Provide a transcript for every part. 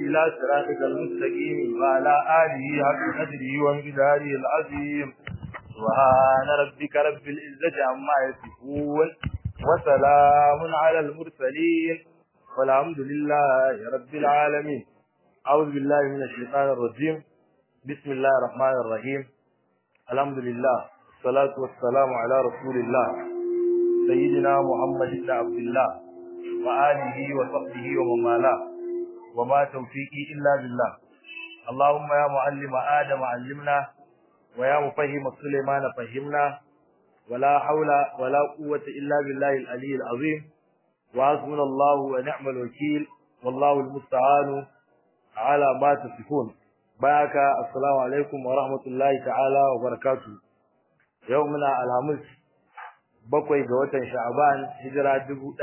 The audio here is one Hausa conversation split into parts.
إلى صراطك المستقيم وعلى آله حق قدره ومقداره العظيم سبحان ربك رب العزة عما يصفون وسلام على المرسلين والحمد لله رب العالمين أعوذ بالله من الشيطان الرجيم بسم الله الرحمن الرحيم الحمد لله الصلاة والسلام على رسول الله سيدنا محمد بن عبد الله وآله وصحبه ومن والاه وما توفيقي إلا بالله اللهم يا معلم آدم علمنا ويا مفهم سليمان فهمنا ولا حول ولا قوة إلا بالله العلي العظيم وحسبنا الله ونعم الوكيل والله المستعان على ما تصفون بارك السلام عليكم ورحمة الله تعالى وبركاته يومنا الخميس bakwai ga watan Sha'ban hijira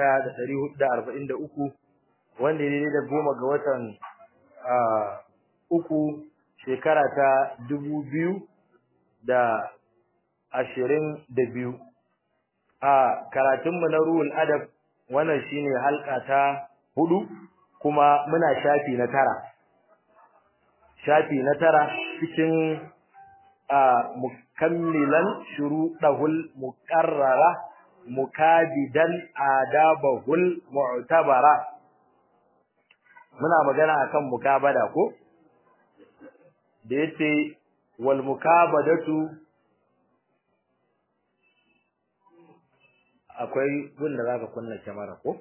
1443 wanda ne da goma ga watan uku shekara ta 2022 a karatunmu na ruhul adab wannan shine halka ta hudu kuma muna shafi na tara shafi na tara cikin mukammilan shuruɗahul muqarrara mukabidan adabahul mu'tabara muna magana akan mukabada ko da yace wal mukabadatu akwai gunda zaka kunna kyamara ko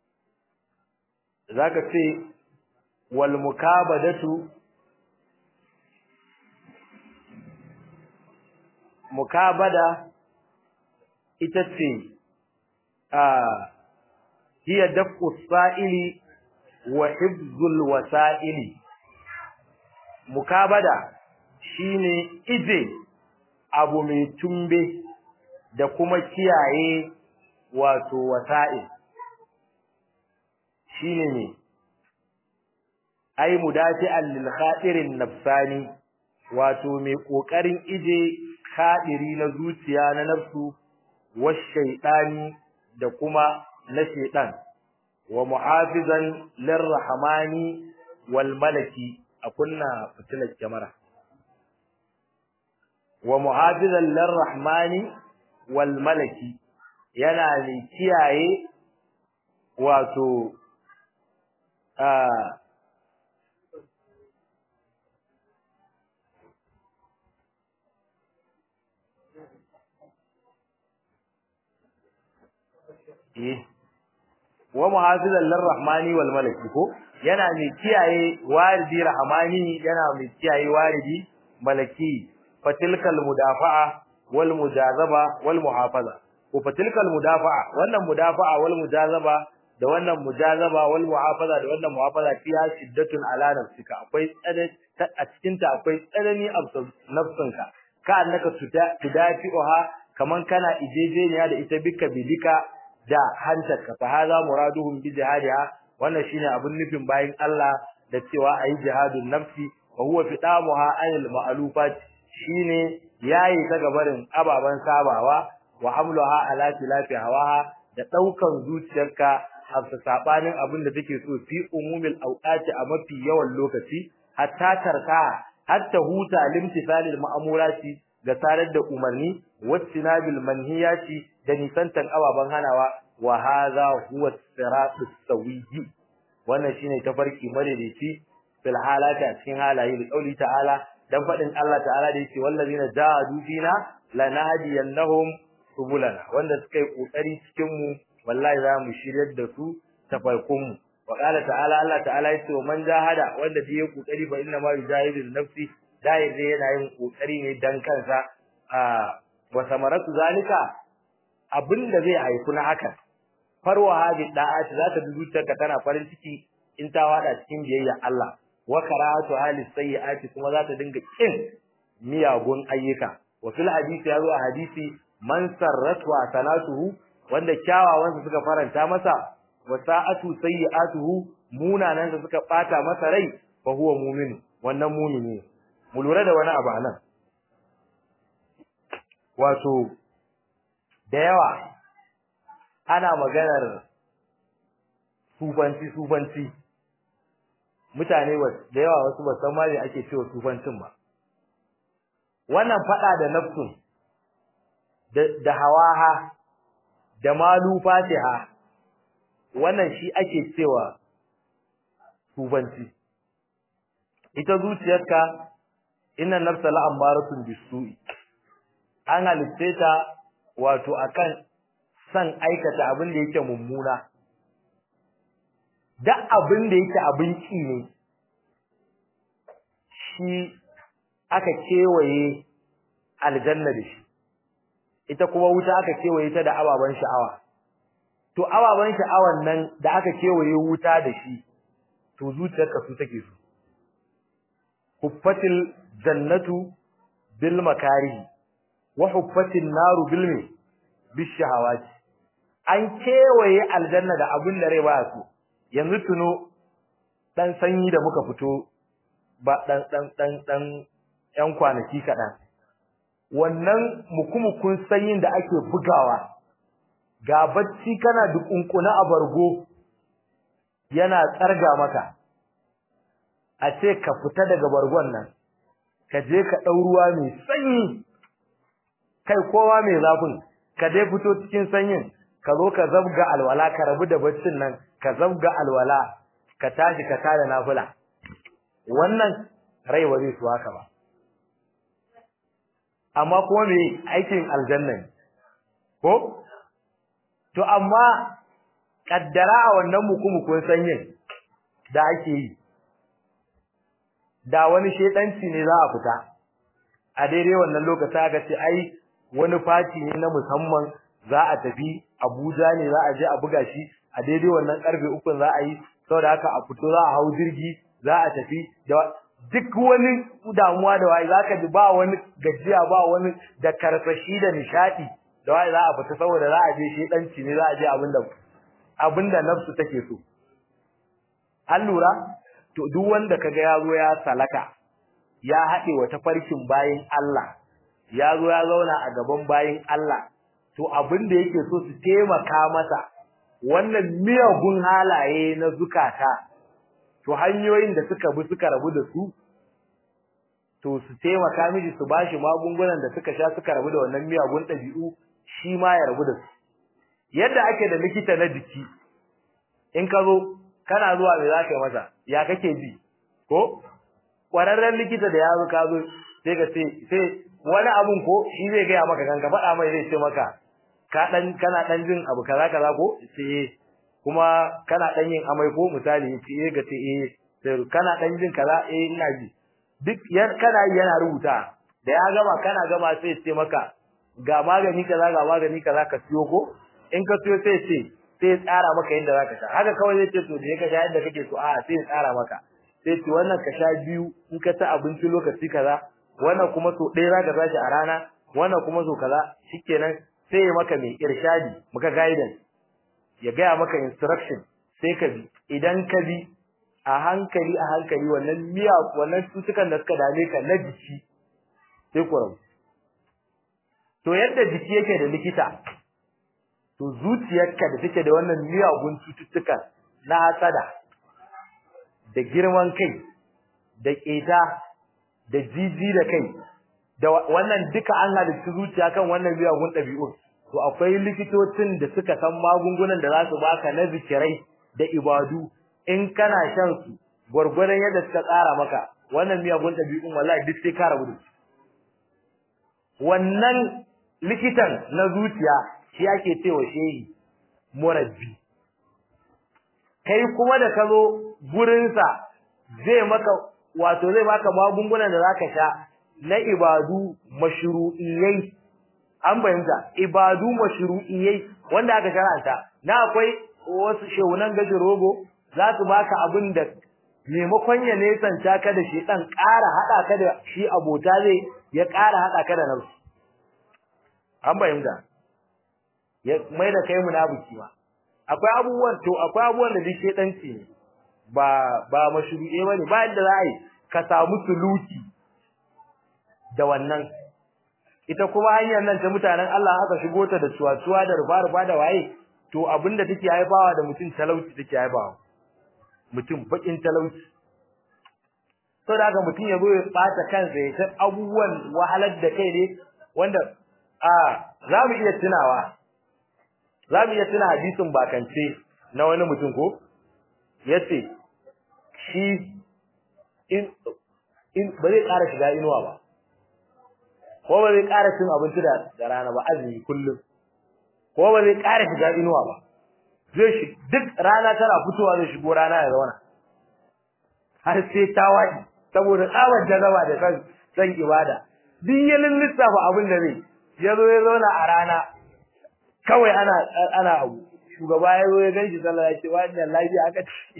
zaka ce wal mukabadatu mukabada ita ce a hiya dafu sa'ili wa hibzul wasa'ili mukabada shine ije abu mai tumbe da kuma kiyaye wato wasa'il shine ne ai mudafi'an lil khatirin nafsani wato mai kokarin ije khadiri na zuciya na nafsu wa shaytani da kuma na shaytan wa muhafizan lirrahmani wal malaki a kunna fitilar kyamara wa muhafizan lirrahmani wal malaki yana ne kiyaye wato a wa muhafizan lirrahmani wal malaki ko yana mai kiyaye waridi rahmani yana mai kiyaye waridi malaki fatilkal mudafa'a wal mujazaba wal muhafaza ko fatilkal mudafa'a wannan mudafa'a wal mujazaba da wannan mujazaba wal muhafaza da wannan muhafaza fiya shiddatun ala nafsika akwai tsanani a cikin ta akwai tsanani a nafsinka ka annaka tudafi'uha kaman kana ijejeniya da ita bika bidika da hantarka fa hadha muraduhum bi jihadiha wannan shine abun nufin bayin Allah da cewa ayi jihadun nafsi wa huwa fitamuha anil ma'lufat shine yayi ta gabarin ababan sabawa wa hamluha ala tilafi hawaha da daukan zuciyarka a sabanin abin da take so fi umumil awqati a mafi yawan lokaci hatta tarka hatta huta limtisalil ma'murati ga tarar da umarni wattinabil manhiyati da nisantan ababan hanawa wa hadha huwa siratus sawiyyi wannan shine tafarki madaidaici fil halati a cikin halaye da kauli ta'ala dan fadin Allah ta'ala da yake wallazina jahadu fina lanahdiyannahum subulana wanda suka yi kokari cikin mu wallahi za mu shiryar da su tafarkun mu wa qala ta'ala Allah ta'ala yace wa man jahada wanda da yake kokari fa inna ma yujahidu nafsi dai zai yana yin kokari ne dan kansa a wa samaratu zalika abinda zai haifu na haka farwa hadi da'ati za ta zuciyarka tana farin ciki in ta wada cikin biyayya Allah wa karatu hali sayyiati kuma za ta dinga kin miyagun ayyuka wa fil hadisi yazo a hadisi man sarratu sanatuhu wanda kyawawan suka faranta masa wa sa'atu sayyi'atuhu munanan suka bata masa rai fa huwa mu'min wannan mu'mini mu lura da wani abu anan wato da yawa ana maganar sufanci sufanci mutane da yawa wasu ba san ma me ake cewa sufancin ba wannan fada da nafsun da da hawaha da malu fatiha wannan shi ake cewa sufanci ita zuciyarka inna nafsa la'amaratun bisu'i an halitte ta wato akan san aikata abin da yake mummuna duk abin da yake abin ki ne shi aka kewaye aljanna da shi ita kuma wuta aka kewaye ta da ababan sha'awa to ababan sha'awan nan da aka kewaye wuta da shi to zuciyarka su take su huffatil jannatu bil makarihi wa huffatin naru bil mi bishahawati an kewaye aljanna da abin da rai ba su yanzu tuno dan sanyi da muka fito ba dan dan dan dan yan kwanaki kadan wannan mukumukun sanyin da ake bugawa ga bacci kana dukunkuna a bargo yana tsarga maka a ce ka fita daga bargon nan ka je ka dau ruwa mai sanyi kai kowa mai zafin ka dai fito cikin sanyin ka zo ka zabga alwala ka rabu da baccin nan ka zabga alwala ka tashi ka tada nafila wannan rai ba zai su haka ba amma kuma me aikin aljanna ko to amma kaddara a wannan mukumukun sanyin da ake yi da wani shedanci ne za a fita a daidai wannan lokacin aka ce ai wani fati ne na musamman za a tafi Abuja ne za a je a buga shi a daidai wannan karfe uku za a yi saboda haka a fito za a hau jirgi za a tafi da duk wani damuwa da wai zaka ji ba wani gajiya ba wani da karfashi da nishadi da wai za a fita saboda za a je shedanci ne za a je abinda abinda nafsu take so an lura to duk wanda kaga ya zo ya salaka ya haɗe wa tafarkin bayin Allah ya zo ya zauna a gaban bayin Allah to abin da yake so su taimaka masa wannan miyagun halaye na zukata to hanyoyin da suka bi suka rabu da su to su taimaka miji su bashi magungunan da suka sha suka rabu da wannan miyagun ɗabi'u shi ma ya rabu da su yadda ake da likita na jiki in ka zo kana zuwa me za ka yi masa ya kake ji ko ƙwararren likita da ya zo ka zo sai ka ce sai wani abun ko shi zai gaya maka kan ka faɗa mai zai ce maka ka dan kana dan jin abu kaza kaza ko sai kuma kana dan yin amai ko misali ce ga ce eh sai kana dan jin kaza eh ina ji duk yar kana yana rubuta da ya gama kana gama sai ce maka ga magani kaza ga magani kaza ka siyo ko in ka siyo sai ce sai tsara maka yadda zaka sha haka kawai zai ce to da ka sha yadda kake so a sai tsara maka sai ce wannan ka sha biyu in ka ci abinci lokaci kaza wannan kuma so ɗaya zaka tashi a rana wannan kuma so kaza shikenan sai ya maka mai irshadi maka guidance ya gaya maka instruction sai ka bi idan ka bi a hankali a hankali wannan miya wannan cutukan da suka dame ka na jiki sai ku rabu to yadda jiki yake da likita to zuciyarka da take da wannan miyagun cututtuka na hasada da girman kai da ƙeta da jiji da kai da wannan duka an halitta zuciya kan wannan miyagun ɗabi'un to akwai likitocin da suka san magungunan da za su baka na zikirai da ibadu in kana shan su gwargwadon yadda suka tsara maka wannan miyagun ɗabi'un wallahi duk sai ka rabu da su wannan likitan na zuciya shi ake cewa shehi murabbi kai kuma da ka zo gurinsa zai maka wato zai baka magungunan da zaka sha na ibadu mashru'iyai an fahimta ibadu mashru'iyai wanda aka shar'anta na akwai wasu shehunan gashi rogo za su baka abin da maimakon ya nesanta ka da shi dan ƙara hada ka da shi abota zai ya ƙara hada ka da nafsu an fahimta ya mai da kai munafiki ma akwai abubuwan to akwai abubuwan da duk shedanci ne ba ba mashru'e bane ba yadda za a yi ka samu suluki da wannan ita kuma hanyar nan ta mutanen Allah aka shigo ta da cuwa-cuwa da rufa-rufa da waye to abinda take haifawa da mutum talauci take haifawa mutum bakin talauci saboda haka mutum ya zo ya bata kansa ya san abubuwan wahalar da kai ne wanda a za mu iya tunawa za mu iya tuna hadisin bakance na wani mutum ko yace shi in in ba zai ƙara shiga inuwa ba ko ba zai ƙara cin abinci da rana ba azumi kullum ko ba zai ƙara shiga inuwa ba zai shi duk rana tana fitowa zai shigo rana ya zauna har sai ta waɗi saboda tsabar jazaba da san san ibada duk ya lissafa abin da zai ya zo ya zauna a rana kawai ana ana abu shugaba ya zo ya ganshi sallah ya ce wannan lafiya aka ce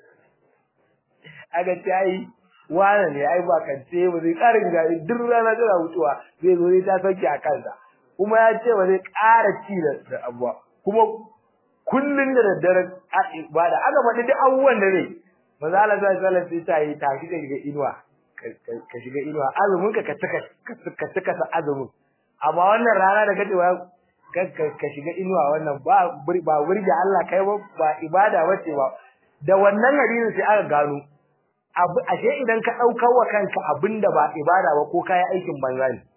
aka ce ai wane ne ai ba kance ba zai ƙara shiga duk rana tana wucewa zai zo ya ta sauke a kansa kuma ya ce ba zai ƙara ci da abuwa kuma kullun da daddare ba da aka faɗi duk abubuwan da zai manzo Allah sallallahu alaihi wasallam sai yi tashi ka shiga inuwa ka shiga inuwa azumin ka ka ka ka sa azumin amma wannan rana da kace ka shiga inuwa wannan ba ba burge Allah kai ba ba ibada bace ba da wannan hadisin sai aka gano abu ashe idan ka daukar wa kanka abinda ba ibada ba ko kai aikin banza ne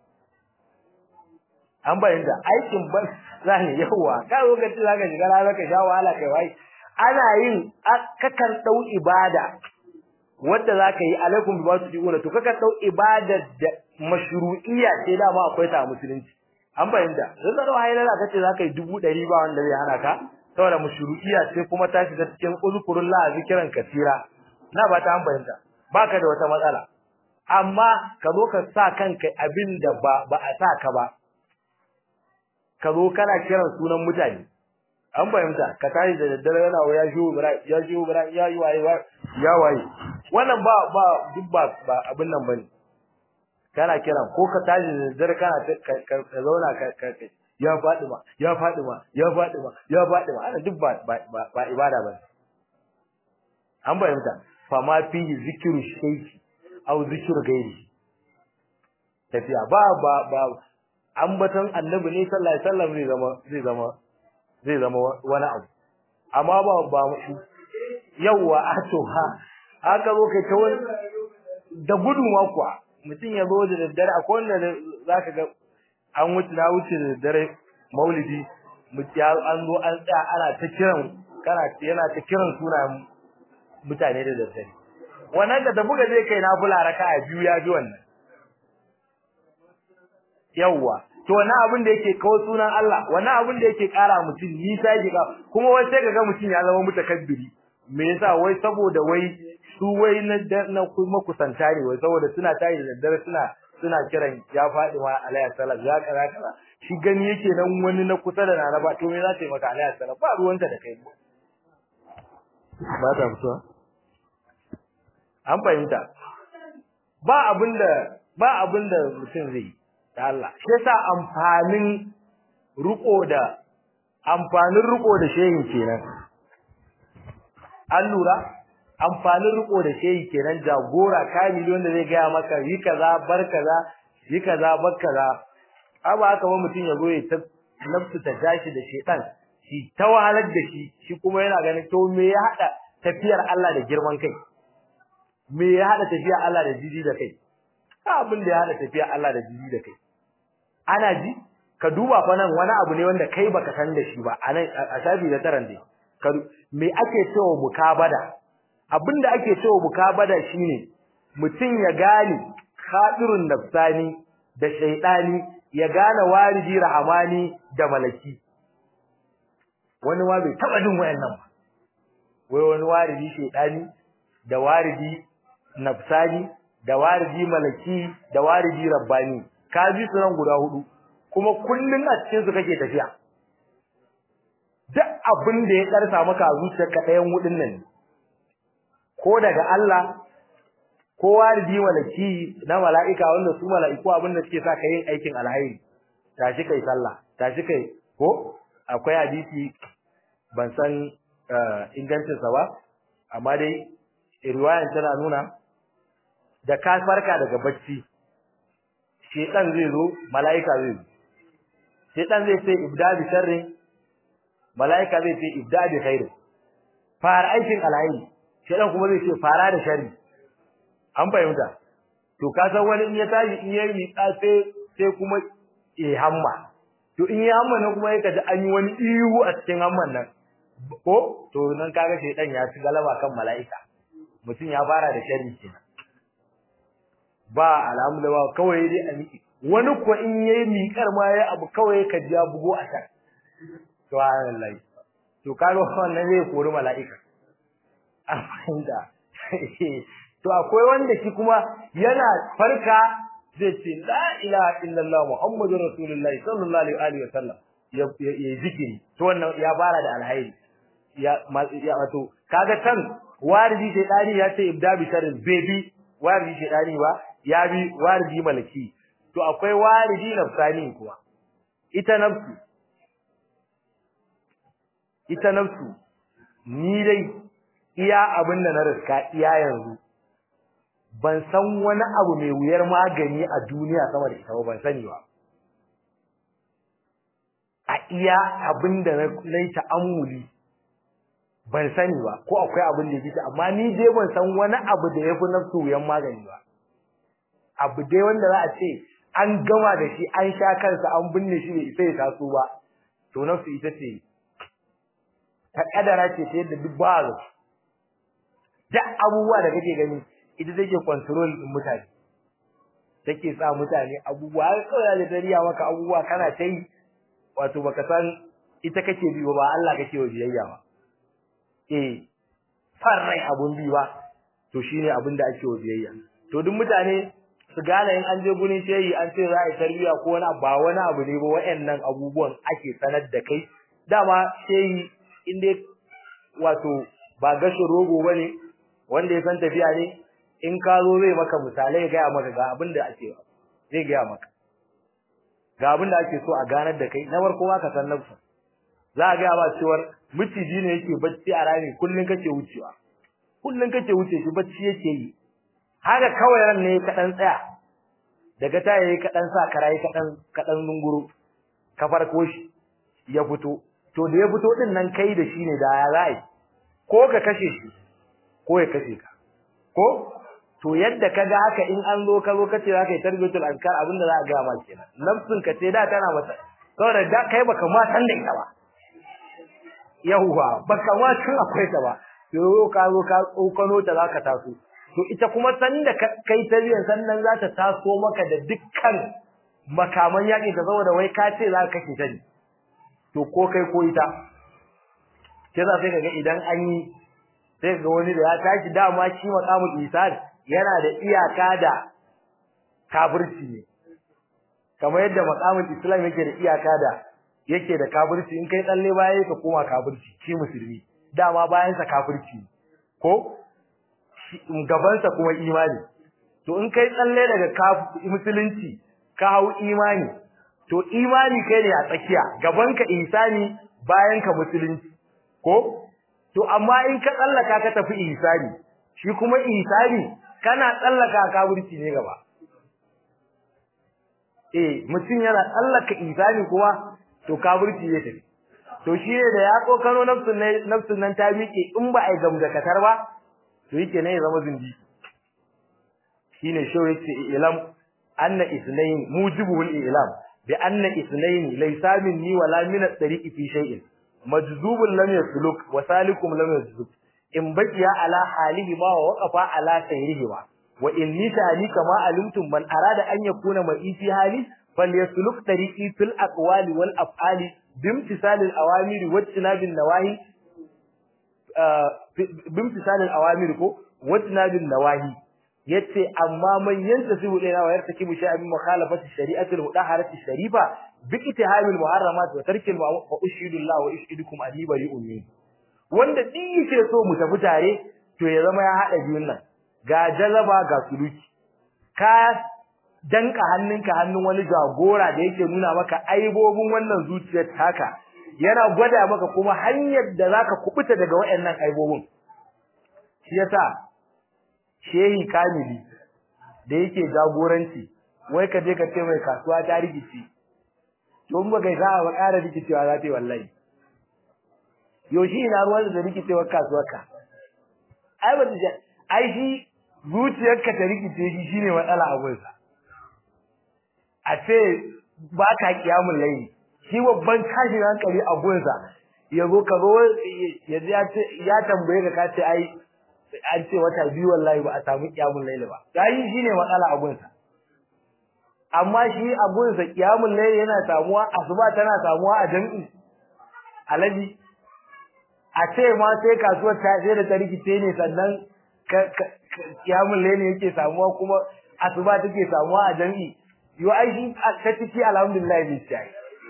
an bayyana aikin ban zani yawa ka zo ka ci zaka shiga rana ka sha wahala kai wai ana yin kakan dau ibada wanda zaka yi alaikum bi wasu diuna to kakan dau ibada da mashru'iyya ce da ma akwai ta musulunci an bayyana zan da wai lalla kace zaka yi dubu ɗari ba wanda zai hana ka saboda mashru'iyya ce kuma ta shiga cikin uzkurullah zikran kasira na ba ta an bayyana baka da wata matsala amma ka zo ka sa kanka abinda ba ba a sa ka ba ka zo kana kiran sunan mutane an fahimta ka tashi da daddare yana wa ya shiwo bara ya shiwo bara ya yi waye ya waye wannan ba ba duk ba ba abin nan bane kana kiran ko ka tashi da daddare kana ka zauna ka ka ya faɗi ma ya faɗi ma ya faɗi ma ya faɗi ma ana duk ba ba ibada bane an fahimta fa ma fihi zikru shayki aw zikru gairi tafiya ba ba ba ambaton annabi ne sallallahu alaihi wasallam zai zama zai zama zai zama wani abu amma ba ba yawa a to ha haka zo kai ta wani da gudun kuwa mutum ya zo da daddare akwai wanda zaka ga an wuce na wuce da daddare maulidi mutum an zo an tsaya ana ta kiran kana yana ta kiran sunayen mutane da daddare wannan da da buga zai kai na bula raka'a biyu ya ji wannan yawwa to wannan abin da yake kawo sunan Allah wannan abin da yake kara mutum nisa yake ka kuma wai sai kaga mutum ya zama mutakabbiri me yasa wai saboda wai su wai na na kuma kusanta ne wai saboda suna tayi da daddare suna suna kiran ya fadi ma alayhi salam ya kaza kaza shi gani yake nan wani na kusa da nana ba to me za ta yi maka alayhi salam ba ruwanta da kai ba ta fitowa an fahimta ba abinda ba abinda mutum zai yi da Allah shi yasa amfanin ruko da amfanin ruko da shehin kenan an lura amfanin riko da shehi kenan jagora kamili wanda zai gaya maka yi kaza bar kaza yi kaza bar kaza aba haka ba mutum ya zo ya ta nafsu ta tashi da shedan shi ta wahalar da shi shi kuma yana ganin to me ya hada tafiyar Allah da girman kai me ya hada tafiyar Allah da jiji da kai abin da ya hada tafiyar Allah da jiji da kai ana ji ka duba fa nan wani abu ne wanda kai baka san da shi ba anan a shafi da taran dai me ake cewa mukabada abinda ake cewa mukabada shine mutum ya gane khadirun nafsani da shaydani ya gane wariji rahamani da malaki wani ma bai taba jin wayannan ba wai wani wariji shaydani da wariji nafsani da wariji malaki da wariji rabbani ka ji su nan guda hudu kuma kullun a cikin su kake tafiya duk abin da ya karsa maka zuciyarka ɗayan hudun nan ko daga Allah ko waridi malaki na mala'ika wanda su mala'iku abin da suke sa ka yin aikin alhairi tashi kai sallah tashi kai ko akwai hadisi ban san ingancin sa ba amma dai riwayan tana nuna da ka farka daga bacci shedan zai zo mala'ika zai zo shedan zai ce ibda bi sharri mala'ika zai ce ibda bi khairi fara aikin alhairi shedan kuma zai ce fara da sharri an fahimta to ka san wani in ya tashi in yayi miƙa sai sai kuma eh hamma to in ya hamma nan kuma yake da an yi wani ihu a cikin hamman nan ko to nan kaga shedan ya ci galaba kan mala'ika mutum ya fara da sharri kenan ba alhamdulillah kawai dai a miki wani ko in yayi miƙar ma yayi abu kawai ka ji bugo a kan subhanallahi to kaga wannan zai kori mala'ika amma to akwai wanda shi kuma yana farka zai ce la ilaha illallah muhammadur rasulullahi sallallahu alaihi wa sallam ya ya zikiri to wannan ya fara da alhairi ya ya wato kaga tan waridi shedani ya ce ibda bi sharri baby waridi shedani ba ya bi waridi malaki to akwai waridi nafsani kuwa ita nafsu ita nafsu ni dai iya abin da na riska iya yanzu ban san wani abu mai wuyar magani a duniya sama da ita ba ban sani ba a iya abin da na yi ta'ammuli ban sani ba ko akwai abin da yake amma ni dai ban san wani abu da yafi nafsu wuyan magani ba abu dai wanda za a ce an gama da shi an sha kansa an binne shi bai isa ya taso ba to nafsu ita ce ta kadara ce ta yadda duk ba duk abubuwa da kake gani ita take control din mutane take sa mutane abubuwa har kawai da dariya maka abubuwa kana ta yi wato baka san ita kake bi ba Allah kake wa biyayya ba eh farrai abun bi ba to shine abin da ake wa biyayya to duk mutane su gane in an je gurin shehi an ce za a yi tarbiya ko wani ba wani abu ne ba wayannan abubuwan ake sanar da kai dama shehi in dai wato ba gashin rogo bane wanda ya san tafiya ne in ka zo zai maka misalai ga maka ga abin da ake zai ga maka ga abin da ake so a ganar da kai na farko ma ka san nafsu za a ga ba cewar miciji ne yake bacci a rami kullun kake wucewa kullun kake wuce shi bacci yake yi haka kawai ran ne ka dan tsaya daga ta yayi ka dan sa karai ka dan ka dan zunguru ka farko shi ya fito to da ya fito din nan kai da shi ne da ya zai ko ka kashe shi ko ya kashe ka ko to yadda kaga haka in an zo ka zo kace za ka yi tarbiyatul azkar abinda za a ga ma kenan nafsin ka ce da tana mata saboda da kai baka ma san da ita ba yahuwa baka ma tun akwai ta ba yo ka zo ka tsokano ta zaka taso to ita kuma san da kai tarbiyan sannan za ta taso maka da dukkan makaman yaƙi ta saboda wai ka ce za ka kashe ta ne to ko kai ko ita ke za sai kaga idan an yi sai ga wani da ya tashi dama shi maqamul ihsan yana da iyaka da kafirci ne kamar yadda maqamul islam yake da iyaka da yake da kafirci in kai tsalle baya ka koma kafirci shi musulmi dama bayan sa kafirci ko gaban sa kuma imani to in kai tsalle daga musulunci ka hau imani to imani kai ne a tsakiya gaban ka ihsani bayan ka musulunci ko to amma in ka tsallaka ka tafi ihsani shi kuma ihsani kana tsallaka kafirci ne gaba eh mutum yana tsallaka ihsani kuma to kafirci ne tafi to shi ne da ya kokano nafsun nan nafsun nan ta miƙe in ba ai gamdakatar ba to yake ne ya zama zindi shine shi yake ilam anna isnayn mujibul ilam bi anna isnayn laysa minni wala min at-tariqi fi shay'in majzubun lam yasluk wa salikum lam yajzub in baqiya ala halihi ma wa waqafa ala sayrihi ma wa inni ta'ani kama alimtum man arada an yakuna ma fi hali falyasluk tariqi fil aqwali wal af'ali bimtisal al awamiri wa tinabin nawahi bimtisal al awamiri ko wa tinabin nawahi yace amma man yantasibu ila wa yartakibu shay'an min mukhalafati shari'ati al-mudaharati sharifa bi ittihamil muharramat wa tarkil wa ushidu Allah wa ushidukum ali bari'un min wanda din yake so mu tafi tare to ya zama ya hada biyun nan ga jazaba ga suluki ka danka hannunka hannun wani jagora da yake nuna maka aibobin wannan zuciyar taka yana gwada maka kuma hanyar da zaka kubuta daga wayannan aibobin shi yasa shehi kamili da yake jagoranci wai ka je ka ce mai kasuwa ta rigici to in baka sa ba ƙara rikicewa za ta yi wallahi yoshi ina ruwan da rikicewar kasuwar ka ai ba ai shi zuciyarka ta rikice shi shine matsala a gunsa a ce ba ka kiyamun laili shi babban tashin hankali a gunsa ya zo ka zo ya tambaye ka ka ce ai an ce wata biyu wallahi ba a samu kiyamun laili ba yayi shine matsala a gunsa amma shi a gunsa kiyamun laili yana samuwa asuba tana samuwa a jami'i alaji a ce ma sai kasuwar ta sai da ta rikice ne sannan kiyamun laili yake samuwa kuma asuba take samuwa a jami'i yo ai shi ta ciki alhamdulillah bi sai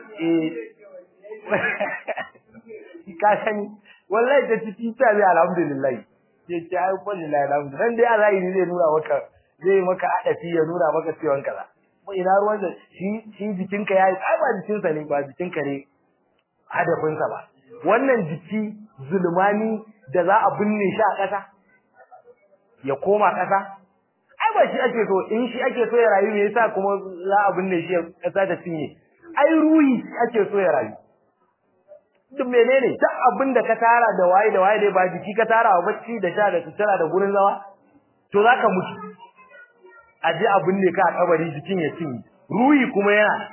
eh ka sani wallahi ta ciki ta bi alhamdulillah ke ce ai wallahi alhamdulillah dan dai Allah ne zai nuna maka zai maka adafi ya nuna maka ciwon kaza mu ina ruwan da shi shi jikinka yayi ai ba jikinsa ne ba jikinka ne hadafinsa ba wannan jiki zulmani da za a binne shi a ƙasa ya koma ƙasa ai ba shi ake so in shi ake so ya rayu me yasa kuma za a binne shi ƙasa da cinye ai ruhi ake so ya rayu duk menene duk abin da ka tara da waye da waye dai ba jiki ka tara wa bacci da sha da sutura da gurin zama to zaka mutu a je a binne ka a kabari jikin ya cinye ruhi kuma yana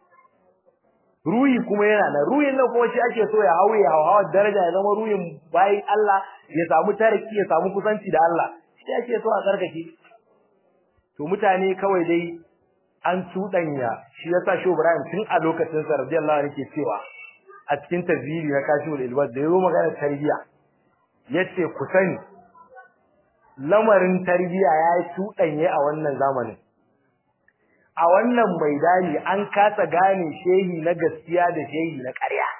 ruhi kuma yana nan ruhin nan kuma shi ake so ya hauye hawa daraja ya zama ruhin bayan Allah ya samu tariki ya samu kusanci da Allah shi ake so a tsarkake to mutane kawai dai an tudanya shi yasa Shehu Ibrahim tun a lokacin sa radiyallahu anhu yake cewa a cikin tazili na kashiful ilbad da yayi magana tarbiya yace ku sani lamarin tarbiya ya tudanye a wannan zamanin a wannan maidani an kasa gane shehi na gaskiya da shehi na ƙarya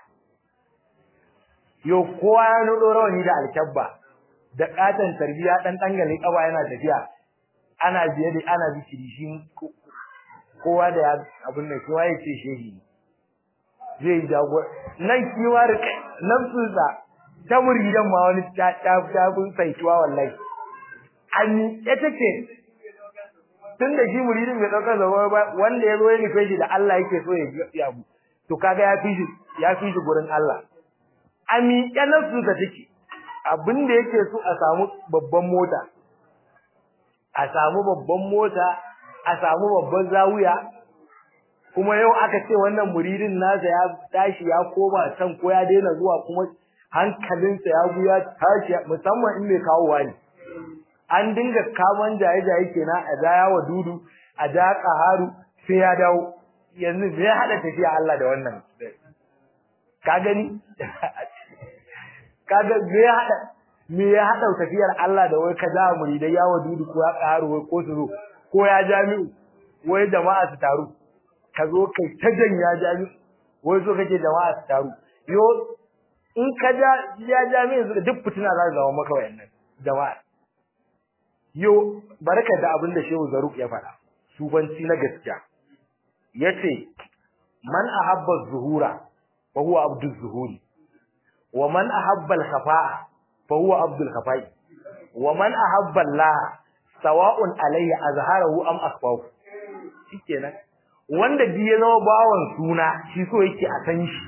yo kowa ya nudo rawani da alkabba da katan tarbiya dan dangale kaba yana tafiya ana biye da ana bikiri shi kowa da ya abin da kowa ya ce shehi zai jago nan kiwa rike nafsunsa ta muridan ma wani ta ta ta kun saituwa wallahi an ya take tun da shi muridin bai daukar zama ba wanda ya zo ya nufe shi da Allah yake so ya ya abu to kaga ya fi shi ya fi shi gurin Allah ami yanan su ka take abin da yake so a samu babban mota a samu babban mota a samu babban zawiya kuma yau aka ce wannan muridin nasa ya tashi ya koma can ko ya daina zuwa kuma hankalinsa ya buya tashi musamman in mai kawowa ne an dinga kaman jaye-jaye kenan a daya wa dudu a da qaharu sai ya dawo yanzu me ya hada tafiya Allah da wannan ka gani kaga me ya hada me ya hada tafiyar Allah da wai ka da muridai ya wa dudu ko ya qaharu wai ko su zo ko ya jami'u wai jama'a su taru ka zo kai ta janya jami'u wai so kake jama'a su taru yo in ka ja ya jami'u duk fitina za su zama maka wayannan jama'a yo barka da abin da Shehu Zaruk ya faɗa subanci na gaskiya yace man ahabba zuhura fa huwa abdul zuhuri wa man ahabba al khafa'a fa huwa abdul khafai wa man ahabba Allah sawa'un alayhi azharahu am akhfahu shikenan wanda bi ya zama bawan suna shi so yake a san shi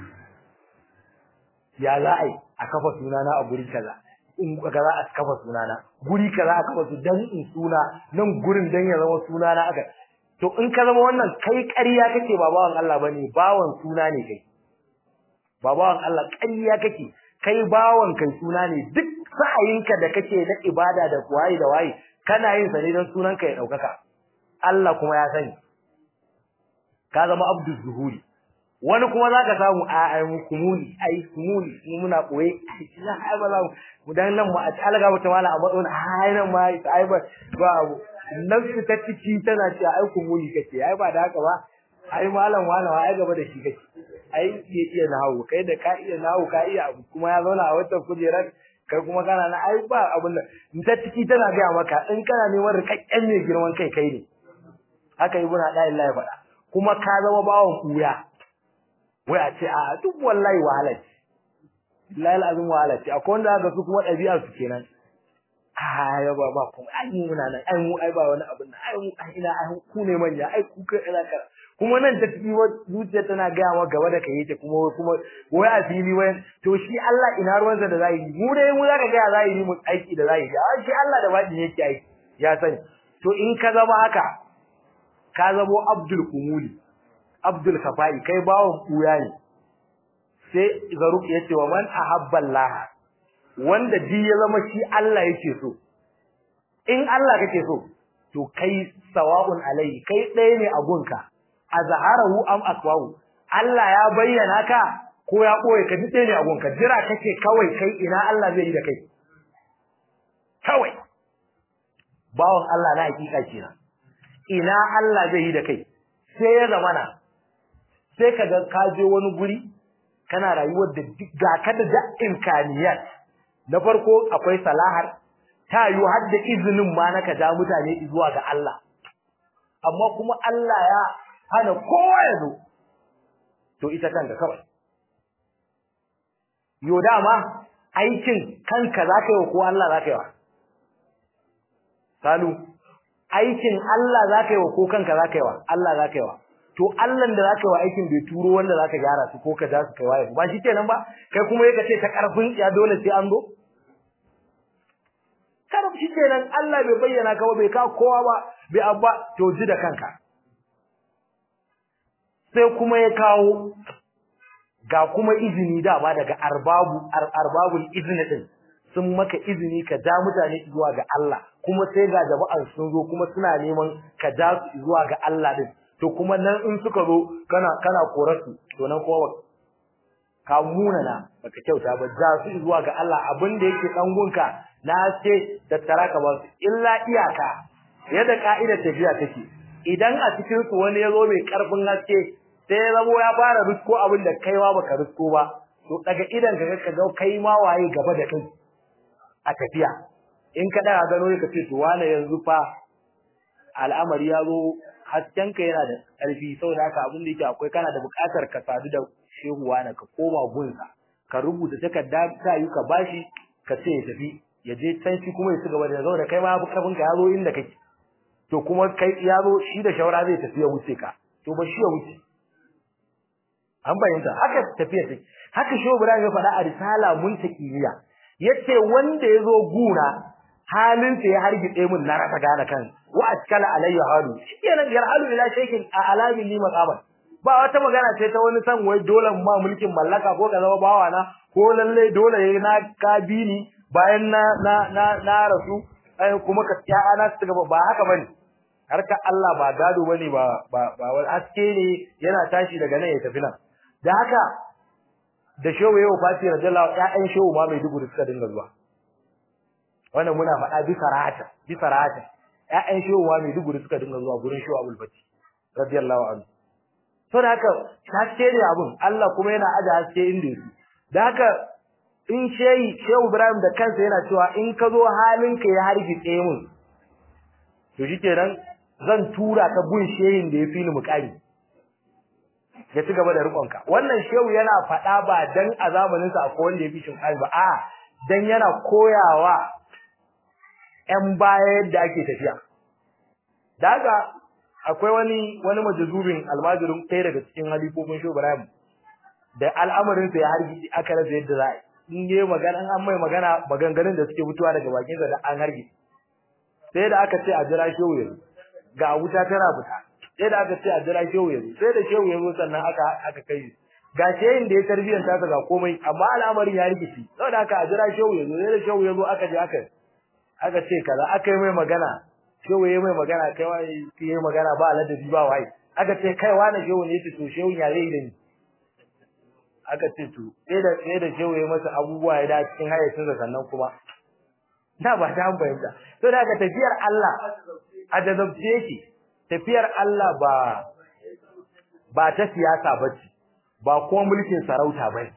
ya la'ai a kafa sunana a guri kaza in kaza a kafa sunana guri kaza a kafa su dan in suna nan gurin dan ya zama sunana aka to in ka zama wannan kai ƙarya kake ba bawan Allah bane bawan suna ne kai ba bawan Allah ƙarya kake kai bawan kai suna ne duk sa'ayinka da kake na ibada da waye da waye kana yin sa ne dan sunanka ya daukaka Allah kuma ya sani ka zama abdul zuhuri wani kuma zaka samu a ai kumuli ai kumuli mu muna koyi ina ai ba za mu dan nan mu a alga mata mala a badon ai nan ma ai ba ba abu nafsi ta ciki tana cewa ai kumuli kace ai ba da haka ba ai malam wala ai gaba da shi kake ai iya iya nawo kai da ka iya nawo ka iya abu kuma ya zauna a wata kujerar kai kuma kana na ai ba abun da ta ciki tana ga maka in kana neman rikakken mai girman kai kai ne haka ibnu da Allah ya faɗa kuma ka zama bawon kuya wai a ce a duk wallahi wahala ce billahi alazim wahala ce akwai wanda ga su kuma ɗabi'a su kenan ai ba ba kuma ai muna nan ai mu ai ba wani abin nan ai mu ai ina ai ku ne manya ai ku kai ina ka kuma nan ta tafi zuciya tana ga ma gaba da kai yake kuma kuma wai a fili wai to shi Allah ina ruwansa da zahiri mu dai mu zaka ga zahiri mu aiki da zahiri a shi Allah da baɗi yake aiki ya sani to in ka zama haka ka zamo abdul kumuli abdul kafai kai bawon kuya ne sai zaruk yace wa man ahabba Allah wanda ji ya zama shi Allah yake so in Allah kake so to kai sawa'un alai kai ɗaya ne a gunka azharahu am akwahu Allah ya bayyana ka ko ya koyi ka dade ne a gunka jira kake kawai kai ina Allah zai yi da kai kawai bawon Allah na hakika kenan ina Allah zai yi da kai sai ya zamana sai kaga ka je wani guri kana rayuwar da ga ka da imkaniyat na farko akwai salahar ta yi har da izinin ma na ka ja mutane zuwa ga Allah amma kuma Allah ya hana kowa ya zo to ita kanka kawai yo dama aikin kanka zaka yi ko Allah zaka yi wa salu aikin Allah zaka yi wa ko kanka zaka yi wa Allah zaka yi wa to Allah da zaka yi wa aikin bai turo wanda zaka gyara su ko ka ja su kai waye ba shi kenan ba kai kuma yake ce ta karfin ya dole sai an zo karfi shi kenan Allah bai bayyana ka ba bai ka kowa ba bai abba to ji da kanka sai kuma ya kawo ga kuma izini da ba daga arbabu arbabul izni din sun maka izini ka ja mutane zuwa ga Allah kuma sai ga jama'an sun zo kuma suna neman ka ja su zuwa ga Allah din to kuma nan in suka zo kana kana korarsu to nan kuma ka munana baka kyauta ba ja su zuwa ga Allah abin da yake dan gunka na ce da taraka ba su illa iyaka yadda ka'idar tafiya take idan a cikin su wani yazo mai karfin haske sai ya zamo ya fara rusko abin da kaiwa baka rusko ba to daga idan ka ka ga kai ma waye gaba da kai a tafiya in ka daga gano ka ce to wani yanzu fa al'amari ya zo haskenka yana da ƙarfi saboda haka abin da yake akwai kana da buƙatar ka sadu da shehu wani ka koma gunsa ka rubuta takarda ta yi ka bashi ka ce ya tafi ya je can shi kuma ya ci gaba da zauna kai ma kafin ka ya zo inda kake to kuma kai ya zo shi da shawara zai tafi ya wuce ka to ba shi ya wuce an bayyana haka tafiya take haka shehu Ibrahim ya faɗa a risala muntakiliya yace wanda ya zo guna halinsa ya hargitse mun na rasa gane kan wa atkala alayya halu kenan yarhalu ila shaykin a alamin li maqaman ba wata magana ce ta wani san wai dole ma mulkin mallaka ko ka zama bawa na ko lalle dole yayi na kabini bayan na na na, na rasu ai kuma ka ya ana su gaba ba haka bane harka Allah ba gado bane ba ba ba wani aske ne yana tashi daga nan ya tafi nan da haka da shehu yau fati radiyallahu ƴaƴan shehu ma mai dubu suka dinga zuwa wannan muna faɗa bisa rahata bisa rahata ƴaƴan shehu ma mai dubu suka dinga zuwa gurin shehu Abdul Fati radiyallahu anhu to da haka haske ne abun Allah kuma yana aje haske inda yake da haka in shehi shehu Ibrahim da kansa yana cewa in ka zo halinka ya hargitse mun to shikenan zan tura ka gun shehin da ya fi ni mukami ya ci gaba da rikonka wannan shehu yana faɗa ba dan a zamaninsa akwai wanda ya fi shi ba a dan yana koyawa ƴan baya yadda ake tafiya daga akwai wani wani majazubin almajirin ɗaya daga cikin halifofin shehu Ibrahim da al'amarin sa ya hargi aka rasa yadda za a in yi magana an mai magana maganganun da suke fitowa daga bakin sa da an hargi sai da aka ce a jira shehu yanzu ga wuta tana fita sai da aka ce a jira shehu yanzu sai da shehu yanzu sannan aka aka kai ga shehin da ya tarbiyyar ta ga komai amma al'amarin ya rikici saboda aka a jira shehu yanzu sai da shehu yanzu aka je aka aka ce kaza aka yi mai magana shehu yayi mai magana kai wai yayi magana ba ladabi ba wai aka ce kai wani shehu ne yace to shehu ya zai da ni aka ce to sai da sai da shehu yayi masa abubuwa ya da cikin hayyacin sa sannan kuma da ba ta bayyana to da ka tafiyar Allah a jazabce yake tafiyar Allah ba ba ta siyasa bace ba kuma mulkin sarauta bane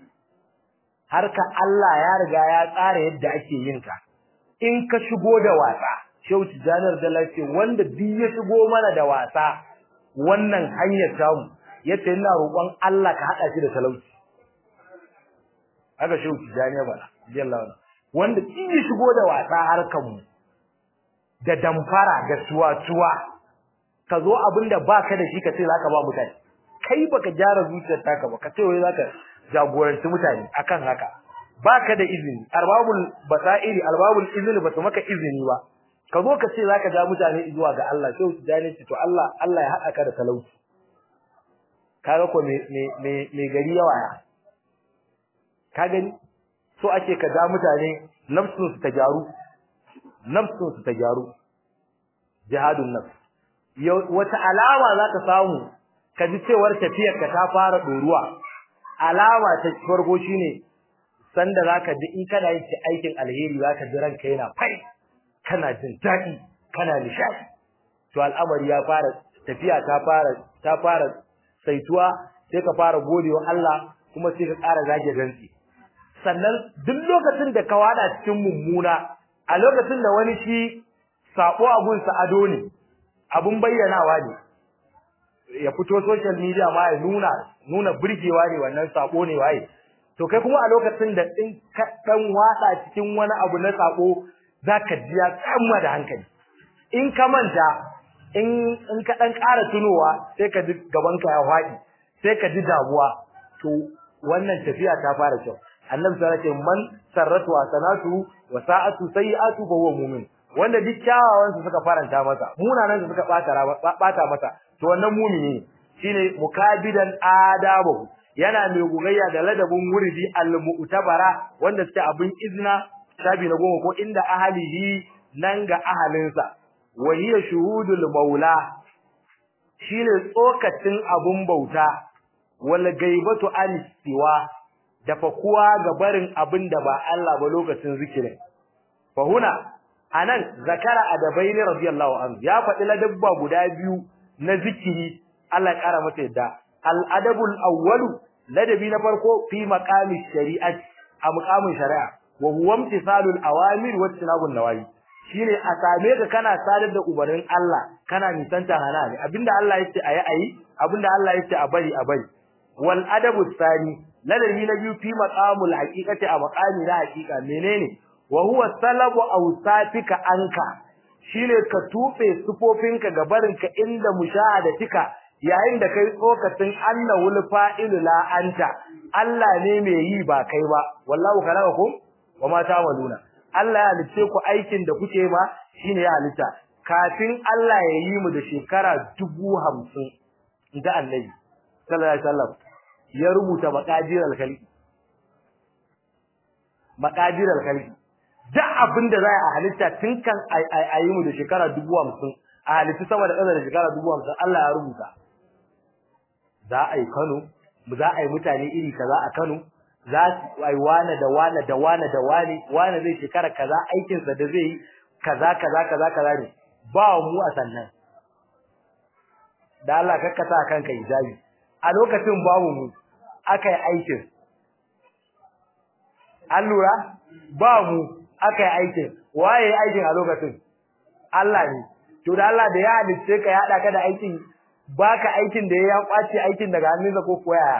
harka Allah ya riga ya tsara yadda ake yin ta in ka shigo da wasa Shehu Tijanar da lafiya wanda duk ya shigo mana da wasa wannan hanyar tamu yace ina roƙon Allah ka hada shi da talauci haka Shehu Tijani ba jallahu wanda duk ya shigo da wasa harkan mu da damfara da tuwa-tuwa ka zo abinda baka da shi ka ce zaka ba mutane kai baka gyara zuciyar taka ba ka ce wai zaka jagoranci mutane akan haka baka da izini arbabul basairi arbabul izini ba su maka izini ba ka zo ka ce zaka ja mutane zuwa ga Allah sai su jani to Allah Allah ya haɗa ka da talauci kaga ko me me me gari yawa ya ka gani so ake ka ja mutane nafsun su ta gyaru nafsun su ta gyaru jihadun nafs wata alama zaka samu ka ji cewar tafiyar ka ta fara doruwa alama ta farko shine sanda zaka ji in kana yin aikin alheri zaka ji ranka yana fai kana jin daɗi kana nishadi to al'amari ya fara tafiya ta fara ta fara saituwa sai ka fara godewa Allah kuma sai ka ƙara zage gantsi sannan duk lokacin da ka wada cikin mummuna a lokacin da wani shi sako abun sa ado ne abun bayyanawa ne ya fito social media ma ya nuna nuna burgewa ne wannan sako ne waye to kai kuma a lokacin da in ka dan wada cikin wani abu na sako zaka ji ya kamma da hankali in ka manta in in ka dan ƙara tunowa sai ka ji gaban ka ya faɗi sai ka ji damuwa to wannan tafiya ta fara kyau annabi sallallahu alaihi wasallam man sarratu wa sanatu wa sa'atu sayi'atu fa huwa mu'min wanda duk kyawawan su suka faranta masa munanan su suka bata bata masa to wannan mu'mini ne shine mukabidan adabu yana mai gugayya da ladabin wuridi al-mu'tabara wanda suke abin izna shabi na goma ko inda ahalihi nan ga ahalinsa wa hiya shuhudul maula shine tsokacin abun bauta wal gaibatu an siwa da fakuwa ga barin abin da ba Allah ba lokacin zikirin fa huna anan zakara adabaini radiyallahu anhu ya faɗi ladabba guda biyu na zikiri Allah ya kara masa yadda al adabul awwalu ladabi na farko fi maqami shari'ati a muqamin shari'a wa huwa imtisalul awamir wa tinabun nawahi shine a same ka kana sadar da ubarin Allah kana nisanta hana ne abinda Allah yace ayi ayi abinda Allah yace a bari a bari wal adabu tsani ladabi na biyu fi maqamul haqiqati a maqami na haqiqa menene wa huwa salabu awsafika anka shine ka tufe sufofinka ga barinka inda mushahadatika yayin da kai tsokacin annawul fa'ilu la anta Allah ne mai yi ba kai ba wallahu khalaqakum wama ta'maluna Allah ya halice ku aikin da kuke ba shine ya halitta kafin Allah ya yi mu da shekara 50 inda Annabi sallallahu alaihi wasallam ya rubuta maqadir al-khalqi maqadir al-khalqi da abinda za a halitta tun kan ayi mu da shekara 50 a halitta sama da ƙasa da shekara 50 Allah ya rubuta za a yi Kano za a yi mutane iri kaza a Kano za su ai wane da wane da wane da wane wane zai shekara kaza aikin sa da zai yi kaza kaza kaza kaza ne ba mu a sannan da Allah kakkata kanka hijabi a lokacin babu mu aka yi aikin an lura ba mu aka yi aikin waye aikin a lokacin Allah ne to da Allah da ya halice ka ya hada ka da aikin baka aikin da ya kwace aikin daga hannunsa ko koyaya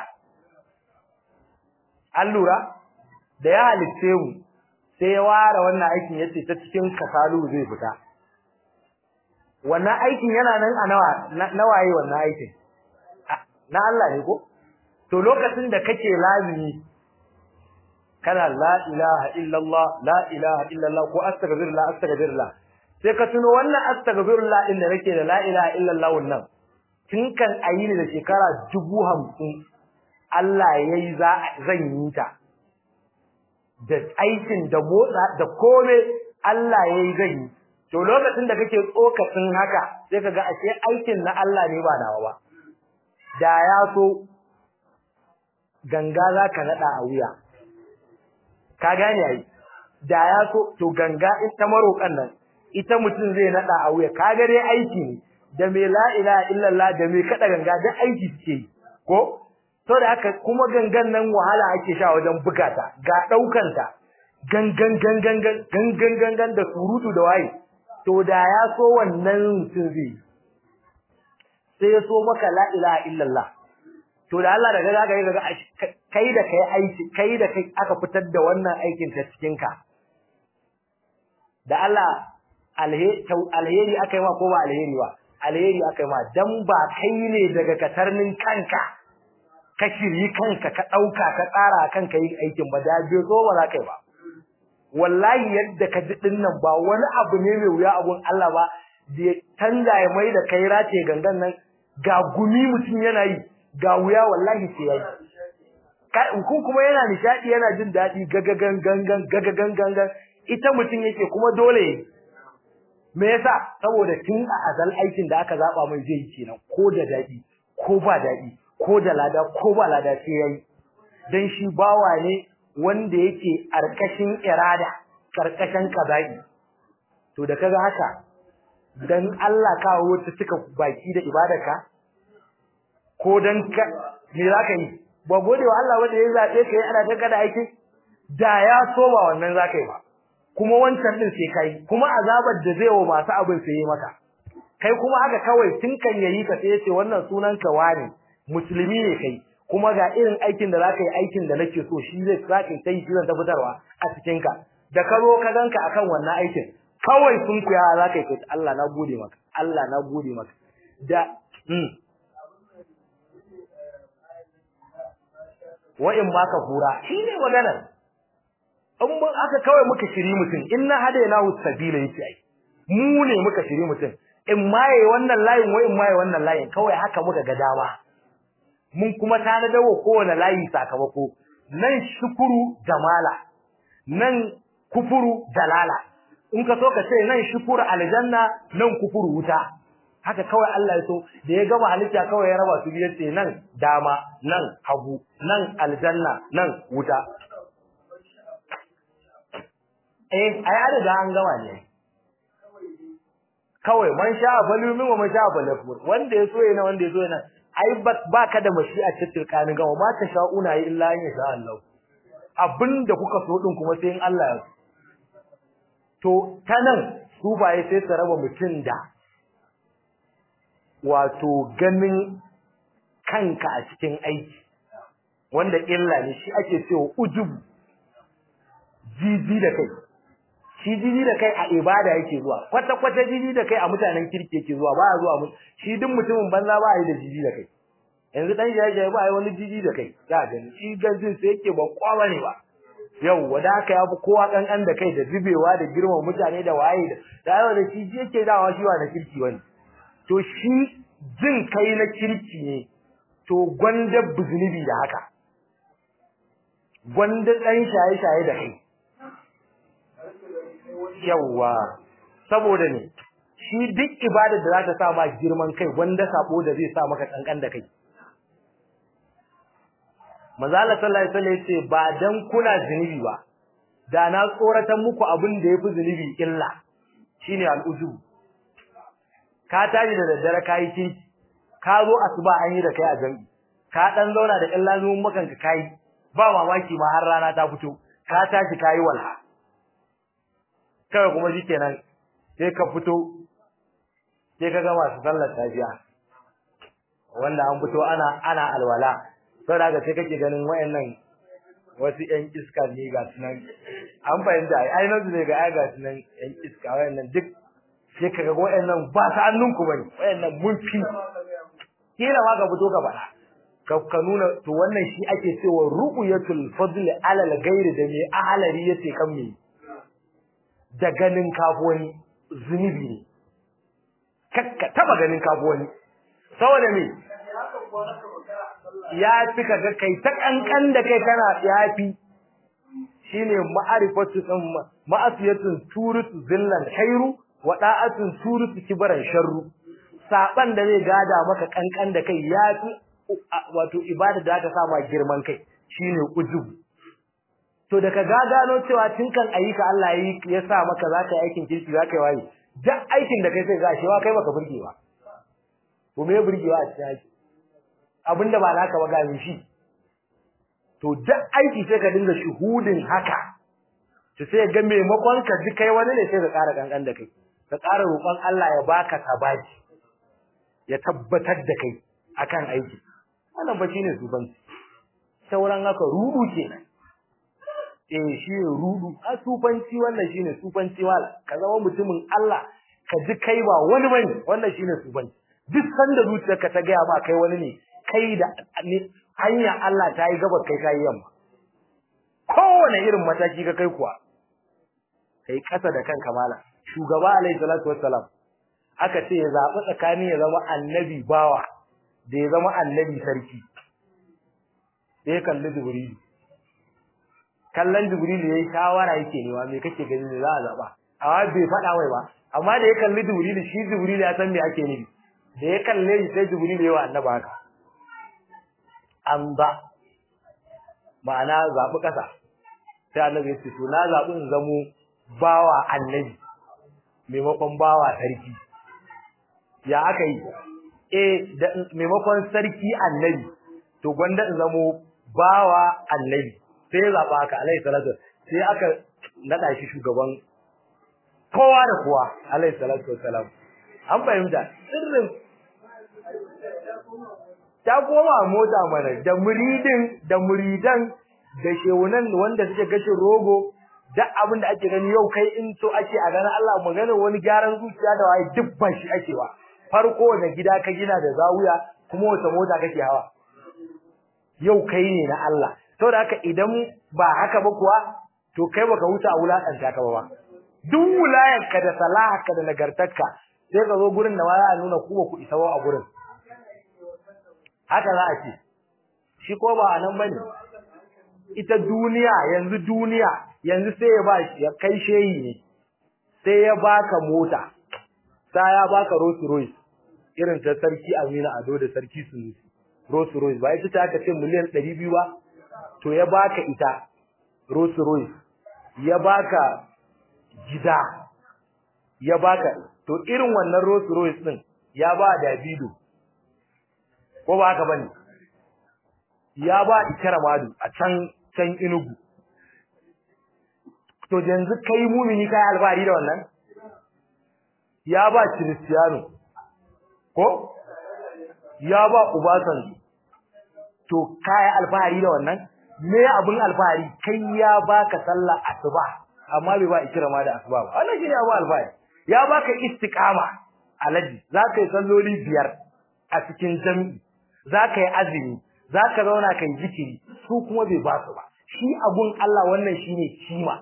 an lura da ya halice mu sai ya ware wannan aikin yace ta cikin kasalu zai fita wannan aikin yana nan a nawa nawaye wannan aikin na Allah ne ko to lokacin da kake lazimi kana la ilaha illallah la ilaha illallah ko astaghfirullah astaghfirullah sai ka tuno wannan astaghfirullah din da nake da la ilaha illallah wannan tun kan ayi ne da shekara 50 Allah yayi za zan yi ta da aikin da motsa da kome Allah yayi zan yi to lokacin da kake tsokacin haka sai kaga ashe aikin na Allah ne ba nawa ba da ya so ganga zaka nada a wuya ka gane ai da ya so to ganga in ta marokan nan ita mutum zai nada a wuya kaga dai aiki ne da me la ilaha illallah da me kada ganga da aiki suke yi ko to da haka kuma gangan nan wahala ake sha wajen bugata ga daukan ta gangan gangan gangan gangan da surutu da waye to da ya so wannan mutum zai sai ya so maka la ilaha illallah to da Allah daga zaka yi daga kai da kai aiki kai da kai aka fitar da wannan aikin ta cikin ka da Allah alheri akai ma ko ba alheri ba alheri akai ma dan ba kai ne daga katarnin kanka ka shiryi kanka ka dauka ka tsara kanka yin aikin ba da bai zo ba za kai ba wallahi yadda ka ji dinnan ba wani abu ne mai wuya abun Allah ba da ya canza ya mai da kai race gangan nan ga gumi mutum yana yi ga wuya wallahi sai yayi kun kuma yana nishadi yana jin dadi gagagan gangan gagagan gangan ita mutum yake kuma dole me yasa saboda tun a azal aikin da aka zaba mai zai yi kenan ko da dadi ko ba dadi ko da lada ko ba lada sai yayi dan shi bawa ne wanda yake karkashin irada karkashin kaza'i to da kaga haka dan Allah ka wuce cika baki da ibadarka ko dan ka me zaka yi ba godewa Allah wanda ya zabe kai ana ta kada aiki da ya so ba wannan zaka yi ba kuma wancan din sai kai kuma azabar da zai wa masu abin sai maka kai kuma haka kawai tun kan yayi ka sai yace wannan sunan ka wani musulmi ne kai kuma ga irin aikin da zaka yi aikin da nake so shi zai zaka yi sai zan ta fitarwa a cikin ka da ka zo ka ganka akan wannan aikin kawai sun kuya zaka yi kai Allah na gode maka Allah na gode maka da hmm wa in ma ka fura shine maganar in mun aka kawai muka shiri mutum inna hadainahu sabila yace ai mu ne muka shiri mutum in maye wannan layin wai in maye wannan layin kawai haka muka ga dama mun kuma tana dawo kowane layi sakamako nan shukuru jamala nan kufuru dalala in ka so ka ce nan shukuru aljanna nan kufuru wuta haka kawai Allah ya so da ya gama halitta kawai ya raba su biyar ce nan dama nan hagu nan aljanna nan wuta eh ai an riga an gama ne kawai man sha falumin wa man sha falafur wanda ya so yana wanda ya so yana ai ba ka da mashi'a ta tilkanin gama ma ta sha'una yi illa in sha Allah abinda kuka so din kuma sai in Allah ya so to tanan su baye sai ta raba mutun da wato ganin kanka a cikin aiki wanda illa ne shi ake cewa ujub jiji da kai shi jiji da kai a ibada yake zuwa kwata kwata jiji da kai a mutanen kirki yake zuwa ba zuwa mu shi duk mutumin banza ba yi da jiji da kai yanzu dan jaye ba yi wani jiji da kai za gani shi ganjin sai yake ba kwawa ne ba yau wanda aka yafi kowa kankan da kai da zubewa da girman mutane da waye da da yau da shi yake dawa shi wa da kirki wani to shi jin kai na kirki ne to gwanda buzunubi da haka gwanda dan shaye shaye da kai yawa saboda ne shi duk ibadar da zaka sa ma girman kai wanda sabo da zai sa maka kankan da kai manzo Allah sallallahu alaihi wasallam yace ba dan kuna zinubi ba da na tsoratan muku abin da yafi zinubi illa shine al'ujub ka tashi da daddare kai kinki ka zo asuba an yi da kai a jami'i ka dan zauna da illa zuwan makan ka kai ba mamaki ma har rana ta fito ka tashi kai walha kawai kuma shikenan sai ka fito sai ka ga masu sallar tafiya wanda an fito ana ana alwala sai daga sai kake ganin wayannan wasu ƴan iska ne ga sunan an fahimta ai ai nan ne ga ai ga sunan ƴan iska wayannan duk sai kaga wayannan ba ta annunku bane wayannan mun fi kila ma ka fito ka faɗa ka ka nuna to wannan shi ake cewa ru'yatul fadli ala al-ghairi da me ahalari yace kan me da ganin kafoni zunubi ne kakka taba ganin kafoni saboda me ya fi kaga kai ta kankan da kai kana yafi shine ma'arifatu din ma'asiyatun turutu zillan khairu wa da'atun turutu kibaran sharru saban da zai gada maka kankan da kai yafi wato ibada da aka sama girman kai shine ujub to da ka gano cewa tun kan ayyuka Allah yi ya sa maka zaka yi aikin kirki zaka yi waye duk aikin da kai sai ga shewa kai baka burge ba to me burgewa a cikin aiki abinda ba naka ba ga shi to duk aiki sai ka dinga shuhudin haka to sai ga maimakon ka ji kai wani ne sai ka ƙara kankan da kai ka ƙara roƙon Allah ya baka sabaji ya tabbatar da kai akan aiki wannan ba shine sufanci sauran haka rudu kenan eh shi ne rudu a sufanci wannan shine sufanci wala ka zama mutumin Allah ka ji kai ba wani bane wannan shine sufanci duk sanda zuciyarka ta gaya ma kai wani ne kai da hanya Allah ta yi gaba kai kai yamma kowane irin mataki ka kai kuwa kai kasa da kanka mala shugaba alaihi salatu wassalam aka ce ya zabi tsakanin ya zama annabi bawa da ya zama annabi sarki sai kalli jibril kallon jibril yayi shawara yake ne wa me kake gani ne za a zaba amma bai faɗa mai ba amma da ya kalli jibril shi jibril ya san me ake nufi da ya kalle shi sai jibril ya wa annabi haka an ba ma'ana zabi kasa sai annabi ya ce to na zabi in zamo bawa annabi maimakon bawa sarki ya aka yi eh da maimakon sarki annabi to gwanda in zamo bawa annabi sai ya zaba haka alaihi salatu sai aka nada shi shugaban kowa da kowa alaihi salatu wassalam an fahimta sirrin ta koma mota mana da muridin da muridan da shewunan wanda suke gashin rogo duk abin da ake gani yau kai in so ake a ganin Allah magana wani gyaran zuciya da waye duk ba shi ake wa farko da gida ka gina da zawuya kuma wata mota kake hawa yau kai ne na Allah saboda haka idan ba haka ba kuwa to kai baka huta a wulakanta ka ba duk wulayarka da salaharka da nagartarka sai ka zo gurin da ma za a nuna ku ba ku isa ba a gurin haka za a ce shi ko ba a nan bane ita duniya yanzu duniya yanzu sai ya ba ya kai shehi ne sai ya baka mota sai ya baka Rolls Royce irin ta sarki Amina Ado da sarki Sunusi Rolls Royce ba ita ta aka ce miliyan 200 ba to ya baka ita Rolls Royce ya baka gida ya baka to irin wannan Rolls Royce din ya ba Davido ko ba haka bane ya ba Ikaramadu a can can Enugu to yanzu kai mumini kai alfahari da wannan ya ba Cristiano ko ya ba Ubasan to kai alfahari da wannan me abun alfahari kai ya baka sallah asuba amma bai ba ikirama da asuba ba wannan shine abu alfahari ya baka istiqama alaji zaka yi salloli biyar a cikin jami'i zaka yi azumi zaka zauna kai zikiri su kuma bai ba su ba shi abun Allah wannan shine kima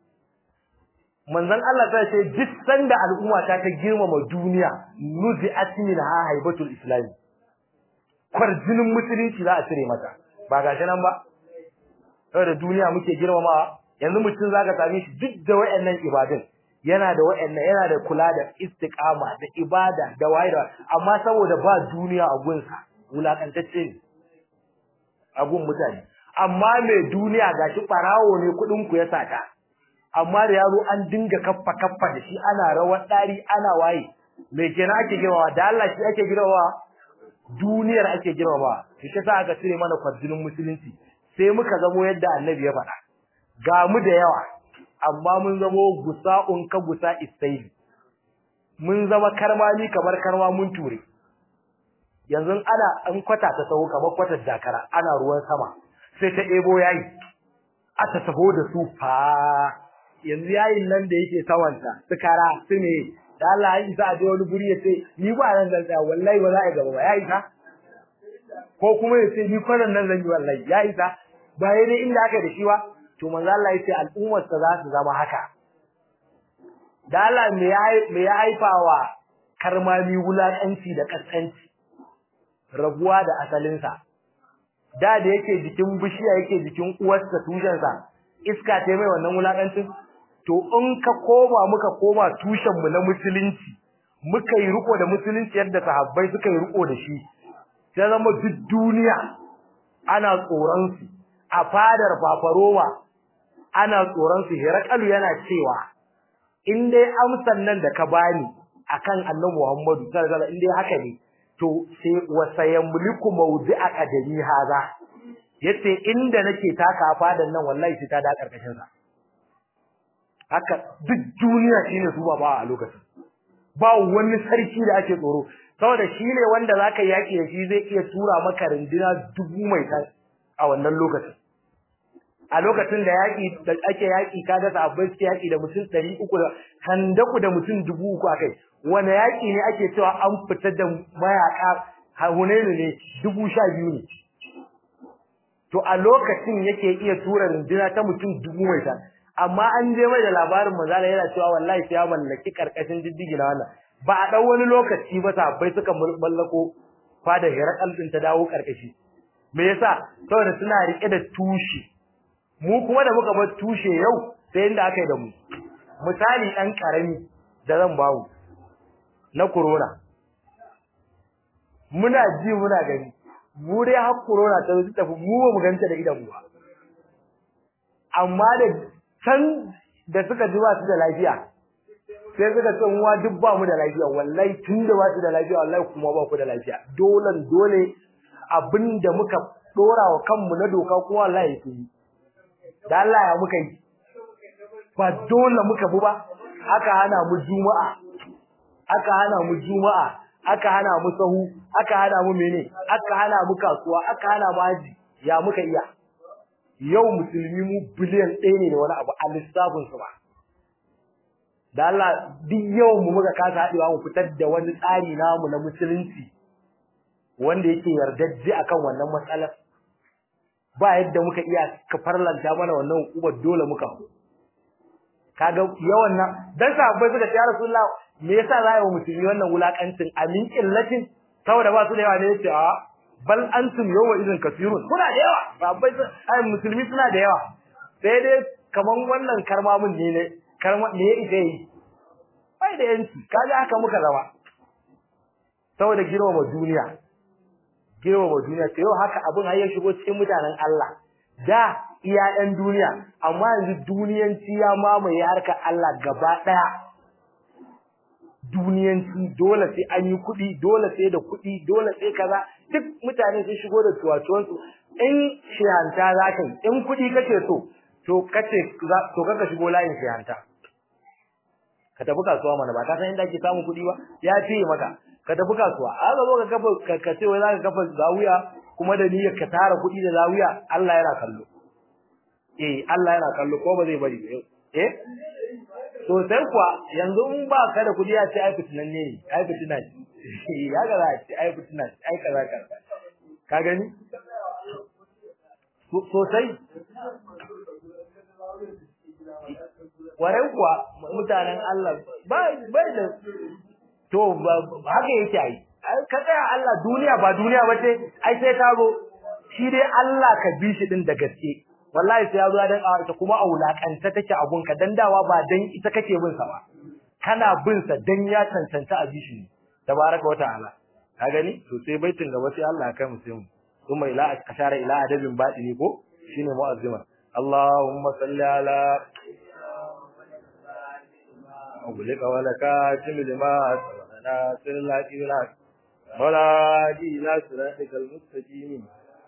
manzon Allah ta ce duk sanda al'umma ta ta girmama duniya nuzi asmin ha haibatul islam kwarjinin musulunci za a cire mata ba gashi nan ba saboda duniya muke girmamawa yanzu mutum zaka same shi duk da wayannan ibadun yana da wayannan yana da kula da istiqama da ibada da waye da amma saboda ba duniya a gunsa wulakantacce ne a gun mutane amma mai duniya gashi barawo ne kudin ku ya sata amma da yaro an dinga kaffa kaffa da shi ana rawar dari ana waye me kenan ake girmama da Allah shi ake girmama duniyar ake girmama shi sa aka cire mana kwarjinin musulunci sai muka zamo yadda annabi ya faɗa ga mu da yawa amma mun zamo gusa'un ka gusa istaili mun zama karmami kamar karma mun ture yanzu ana an kwata ta taho kamar kwatar dakara ana ruwan sama sai ta ebo yayi aka taho da su fa yanzu yayin nan da yake sawanta su kara su ne da Allah ya isa a je wani guri ya ce ni ba nan zan tsaya wallahi ba za a gaba ba ya isa ko kuma ya ce ni kwanan nan zan yi wallahi ya isa ba dai inda aka da shi ba to manzo Allah ya ce al'ummar sa za su zama haka da Allah me ya me ya haifawa karmami wulakanci da kaskanci rabuwa da asalin sa da da yake jikin bishiya yake jikin uwarsa tushen sa iska ta mai wannan wulakancin to in ka koma muka koma tushen mu na musulunci muka yi riko da musulunci yadda sahabbai suka yi riko da shi sai zama duk duniya ana tsoron su a fadar fafaroma ana tsoron su hirakalu yana cewa in dai amsan nan da ka bani akan annabi Muhammadu sallallahu alaihi wasallam in dai haka ne to sai wasayamliku mawdi'a qadami haza yace inda nake taka fadan nan wallahi sai ta da karkashin sa haka duk duniya shine su ba a lokacin ba wani sarki da ake tsoro saboda shine wanda zaka yaki da shi zai iya tura maka rindina dubu mai tan a wannan lokacin a lokacin da yaki da ake yaki kaga sahabbai suke yaki da mutum 300 da handaku da mutum 3000 akai wani yaki ne ake cewa an fitar da mayaka Hunainu ne 12 ne to a lokacin yake iya tura rindina ta mutum dubu mai tan amma an je mai da labarin manzala yana cewa wallahi sai ya mallaki karkashin diddigi na wannan ba a dan wani lokaci ba sahabbai suka mallako fada hirakal din ta dawo karkashi me yasa saboda suna rike da tushe mu kuma da muka bar tushe yau sai inda aka yi da mu misali dan karami da zan bawo na corona muna ji muna gani mu dai har corona ta zo tafi mu ba mu ganta da idan mu ba amma da can da suka ji ba su da lafiya sai suka ce mu duk ba mu da lafiya wallahi tun da ba su da lafiya wallahi kuma ba ku da lafiya dole dole abinda muka dora wa kanmu na doka kuma wallahi su yi da Allah ya muka yi ba dole muka bu ba aka hana mu juma'a aka hana mu juma'a aka hana mu sahu aka hana mu mene aka hana mu kasuwa aka hana mu haji ya muka iya yau musulmi mu biliyan ɗaya ne da wani abu a lissafin su ba da Allah duk yau mu muka kasa haɗewa mu fitar da wani tsari namu na musulunci wanda yake yardajje akan wannan matsalar ba yadda muka iya ka farlanta mana wannan hukumar dole muka kaga yawan nan dan sahabbai suka ce ya rasulullah me yasa za yi wa musulmi wannan wulakancin amin illatin saboda ba su da yawa ne yace a bal antum yawma idin kasirun kuna da yawa sahabbai ai musulmi suna da yawa sai dai kaman wannan karmamin ne ne karma me ya ita yi bai da yanci kaga haka muka zama saboda girmama duniya girmama duniya to yau haka abin har ya shigo cikin mutanen Allah da iya ɗan duniya amma yanzu duniyanci ya mamaye harkar Allah gaba ɗaya duniyanci dole sai an yi kuɗi dole sai da kuɗi dole sai kaza duk mutane sun shigo da tuwatuwansu in shihanta za ka yi in kuɗi kake so to kace to kaka shigo layin shihanta ka tafi kasuwa mana ba ka san inda ake samun kuɗi ba ya fiye maka ka tafi kasuwa a ga zo ka kafa ka ce wai zaka kafa zawiya kuma da niyyar ka tara kuɗi da zawiya Allah yana kallo eh Allah yana kallo ko ba zai bari eh to sai kuwa yanzu in ba ka da kuɗi ya ce ai fitinan ne ai fitina ce ya ga za ce ai fitina ce ai kaza kaza ka gani sosai warai kuwa mutanen Allah ba bai da to haka yake ai ka tsaya Allah duniya ba duniya ba ce ai sai ka zo shi dai Allah ka bi shi din da gaske wallahi sai ya zo dan ita kuma a wulakanta take abun ka dan dawa ba dan ita kake bin sa ba kana bin sa dan ya cancanta a bi shi tabaraka wa ta'ala ka gani to sai baitin gaba sai Allah ya kai mu sai mu kuma ila ashara ila adabin batini ko shine mu'azzima Allahumma salli ala أغلق ولك جمل ما ناصر الله إبراك ولا دي لا صراطك المستقيم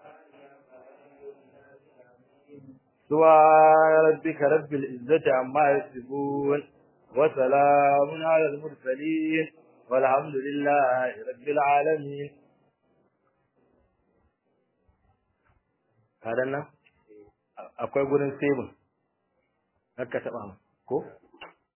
سبحان ربك رب العزة عما يصفون وسلام على المرسلين والحمد لله رب العالمين هذا أنا akwai gurin sebin haka taba ko